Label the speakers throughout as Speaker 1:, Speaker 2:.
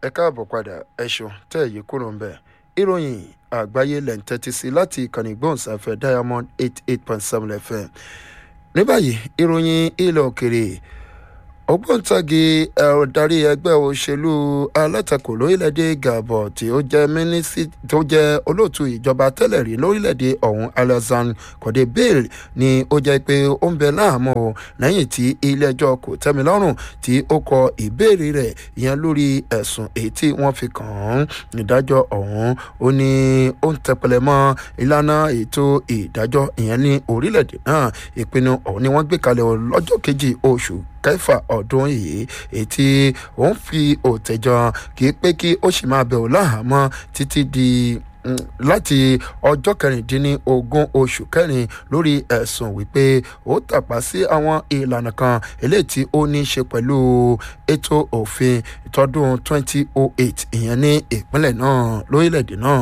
Speaker 1: ẹ káàbọ̀ padà ẹ ṣeun tẹ́ ẹ̀ yí kúrò ń bẹ̀. ìròyìn àgbáyé lẹ̀ ń tẹ́tí sí láti ìkànnì gbóhùnsáfẹ́ diamond eight eight point seven fm. ní báyìí ìròyìn ilẹ̀ òkèrè ògbóǹtagì ọ̀darí ẹgbẹ́ òṣèlú alátakò lórílẹ̀‐èdè gabon tí ó jẹ́ mínísítì tó jẹ́ olóòtú ìjọba tẹ́lẹ̀ rí lórílẹ̀‐èdè ọ̀hún alazan kọ́dé bale ni ó jẹ́ pé ó ń bẹ láàmú o lẹ́yìn tí ilé-ẹjọ́ kò tẹ́mi lọ́rùn tí ó kọ ìbéèrè rẹ̀ ìyẹn lórí ẹ̀sùn èyí tí wọ́n fi kàn án ìdájọ́ ọ̀hún ó ní ó ń tẹpẹlẹ mọ́ ìlànà ètò ìdájọ́ ìyẹn ní orílẹ̀‐èdè náà ìpinnu ọ̀hún ni wọ́n gbé kalẹ̀ lọ́jọ́ kejì oṣù kẹfà ọdún yìí ètí òun fi òtẹ̀jọ́ kì í pé kí ó sì máa bẹ̀ ọ́ láhàámọ́ títí di láti ọjọ́ kẹrìndínlógún oṣù kẹrin lórí ẹ̀sùn wípé ó tàpá sí àwọn ìlànà kan eléyìí tí ó ní í ṣe pẹ̀lú ètò òfin tọdún 2008 ìyẹn ní ìpínlẹ̀ náà lórílẹ̀‐èdè náà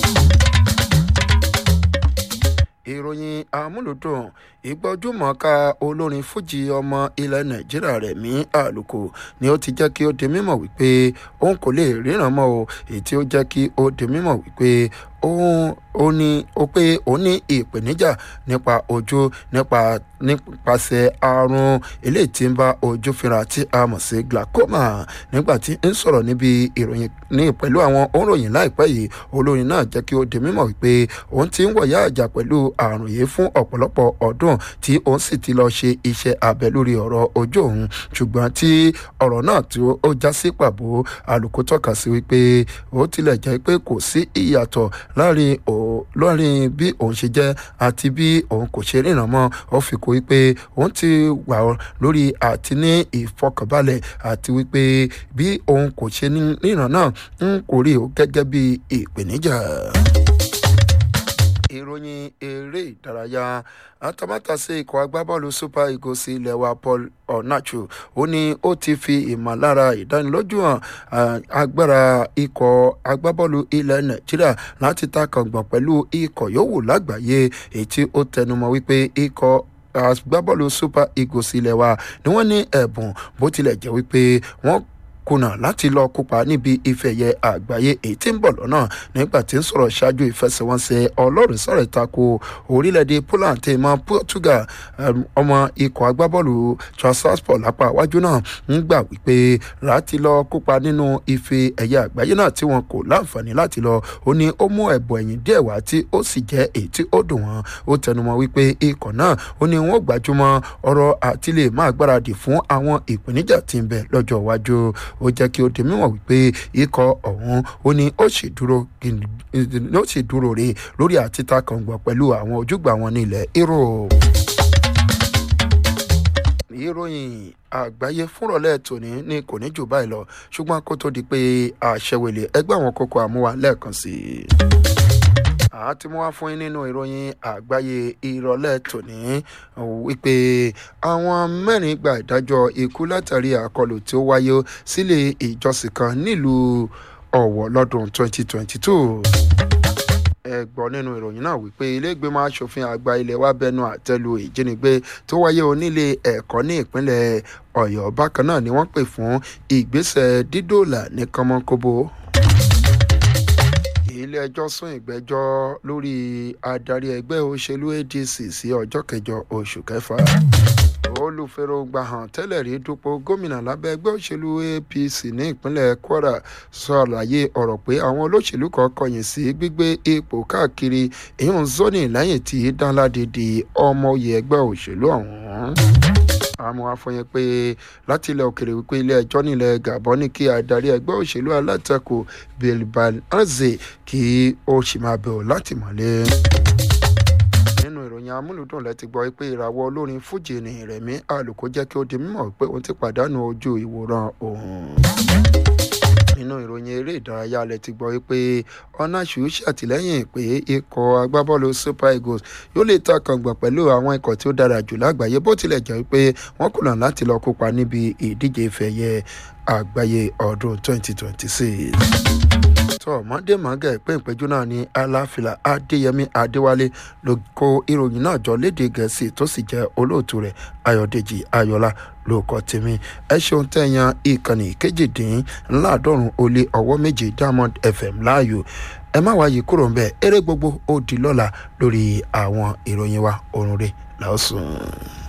Speaker 1: ìròyìn amúlùdùn ìgbọ́júmọ̀ọ́ká olórin fújì ọmọ ilẹ̀ nàìjíríà rẹ̀mí àlùkò ni ó ti jẹ́ kí ó di mímọ̀ wípé òun kò lè ríran mọ́ o èyí tí ó jẹ́ kí ó di mímọ̀ wípé òun ó ní ó pé ó ní ìpèníjà nípa ojú nípa nípasẹ̀ àrùn eléyìí tí ń bá ojú fínra tí a mọ̀ sí glaucoma nígbà tí ń sọ̀rọ̀ níbi ìròyìn ní pẹ̀lú àwọn òǹròyìn láìpẹ́ yìí olórin náà jẹ́ kí ó di mímọ̀ wípé òun ti ń wọ̀yá àjà pẹ̀lú àrùn yìí fún ọ̀pọ̀lọpọ̀ ọdún tí òun sì ti lọ ṣe iṣẹ́ abẹ lórí ọ̀rọ̀ ojú òun ṣùgbọ́n tí ọ̀rọ̀ náà tí ó já sí pàbó àlùkò tọ́ka sí wípé ó tilẹ̀ jẹ́ pé kò sí ìyàtọ̀ láàrin láàrin bí òun ṣe jẹ́ àti bí òun kò ṣe ríran mọ́ ó fi kó wípé òun ti wà lórí àti ní ìfọkànbalẹ̀ àti wípé bí òun kò ṣe ríran náà ń kò rí o gẹ́gẹ́ bí ìpèníjà ìròyìn eré ìdárayá atamátàsé ikọ̀ agbábọ́ọ̀lù super eagles ilẹ̀ wa paul onachu ó ní ó ti fi ìmọ̀lára ìdánilójú hàn agbára ikọ̀ agbábọ́ọ̀lù ilẹ̀ nàìjíríà láti ta kàngbọ̀n pẹ̀lú ikọ̀ yòówù lágbàáyé èyí tí ó tẹnumọ́ wípé ikọ̀ agbábọ́ọ̀lù super eagles ilẹ̀ wa ni wọ́n ní ẹ̀bùn bó tilẹ̀ jẹ́ wípé wọ́n kùnà láti lọ kópa níbi ìfẹ̀yẹ àgbáyé èyí tí ń bọ̀ lọ́nà nígbà tí ń sọ̀rọ̀ ṣáájú ìfẹsẹ̀wọnsẹ̀ ọlọ́run sọ̀rọ̀ ìtako orílẹ̀-èdè poland tẹ̀ mọ́ portugal ọmọ ikọ̀ agbábọ́ọ̀lù transport lápá iwájú náà ń gbà wípé láti lọ kópa nínú ife ẹ̀yẹ àgbáyé náà tí wọn kò láǹfààní láti lọ ó ní ó mú ẹ̀bùn ẹ̀yìn díẹ̀ wá tí ó sì jẹ́ èyí tí ó dùn wọ́n ó tẹnumọ́ wípé ikọ̀ náà ó ní wọ́n gbajúmọ̀ ọ̀rọ̀ àtìlẹ̀ máa gbáradì fún àwọn ìpèníjà tí ń bẹ lọ́jọ́ iwájú ó jẹ́ kí ó di mímọ̀ wípé ikọ̀ ọ̀hún ó ní ó sì dúró ó sì dúró rè lórí àtìta kàngbọ̀n pẹ̀lú àwọn ojúgbà wọn ní ilẹ̀ europe ìròyìn àgbáyé fúnrọ̀lẹ́ tòní ní kò ní jù báyìí lọ ṣùgbọ́n kó tó di pé àṣẹwèlé ẹgbẹ́ àwọn kókó àmúwa lẹ́ẹ̀kan sí i àti mú wá fún yín nínú ìròyìn àgbáyé ìrọ̀lẹ́ tòní wípé àwọn mẹ́rin gba ìdájọ́ ikú látàrí àkọlù tí ó wáyé sílé ìjọsìn kan nílùú ọ̀wọ̀ lọ́dún 2022 ẹ gbọ́ nínú ìròyìn náà wípé iléègbèmọ̀ asòfin àgbà ilé wa bẹnu àtẹ́lu ìjínigbé tó wáyé onílé ẹ̀kọ́ ní ìpínlẹ̀ ọ̀yọ́ bákan náà ni wọ́n pè fún ìgbésẹ̀ dídòlà ní kọ́mọ́kóbó ilé-ẹjọ́ sún ìgbẹ́jọ́ lórí adarí ẹgbẹ́ òṣèlú adc sí ọjọ́ kẹjọ oṣù kẹfà olùfẹ́rọ̀gbà hàn tẹ́lẹ̀ rí dupò gómìnà lábẹ́ ẹgbẹ́ òṣèlú apc ní ìpínlẹ̀ kwara ṣàlàyé ọ̀rọ̀ pé àwọn olóṣèlú kan kọyìn sí gbígbé ipò káàkiri ìhùn zoni lẹ́yìn tí danladi di ọmọ oyè ẹgbẹ́ òṣèlú ọ̀hún àmọ́ àfọyín pé láti ilẹ̀ òkèrè wípé ilé ẹjọ́ nílẹ̀ gabon ní kí adarí ẹgbẹ́ òṣèlú alátakò bilbanaze kí ó sì máa bẹ̀rù láti mọ̀lé nínú ìròyìn amúlùdùn lẹ́ti gbọ́ pé ìràwọ̀ olórin fújì ní ìrẹ̀mí àlùkò jẹ́ kí ó di mímọ̀ pé òun ti pàdánù ojú ìwòran òun nínú ìròyìn eré ìdárayá alẹ́ ti gbọ́ pé ọ̀nàṣù ṣàtìlẹ́yìn pé ikọ̀ agbábọ́ọ̀lù super eagles yóò lè ta kàngbọ̀n pẹ̀lú àwọn ikọ̀ tí ó dára jù lágbàáyé bó tilẹ̀ jẹ́ pé wọ́n kùnà láti lọ kópa níbi ìdíje ìfẹ̀yẹ àgbáyé ọdún 2026 tó ọmọdé mọ̀gà ìpín ìpẹ́jọ́ náà ní aláfilà adéyẹmí adéwálé ló kó ìròyìn náà jọ léde gẹ̀ẹ́sì tó sì jẹ́ olóòtú rẹ̀ ayọ̀dèjì ayọ̀lá lóòkọ́ tèmi ẹ ṣeun tẹ̀yàn ìkànnì kejìdínláàádọ́rùn ó lé ọwọ́ méje diamond fm láàyò ẹ má wáyé kúrò ń bẹ́ẹ̀ eré gbogbo ó di lọ́la lórí àwọn ìròyìn wa òrùn rẹ̀ làásùn.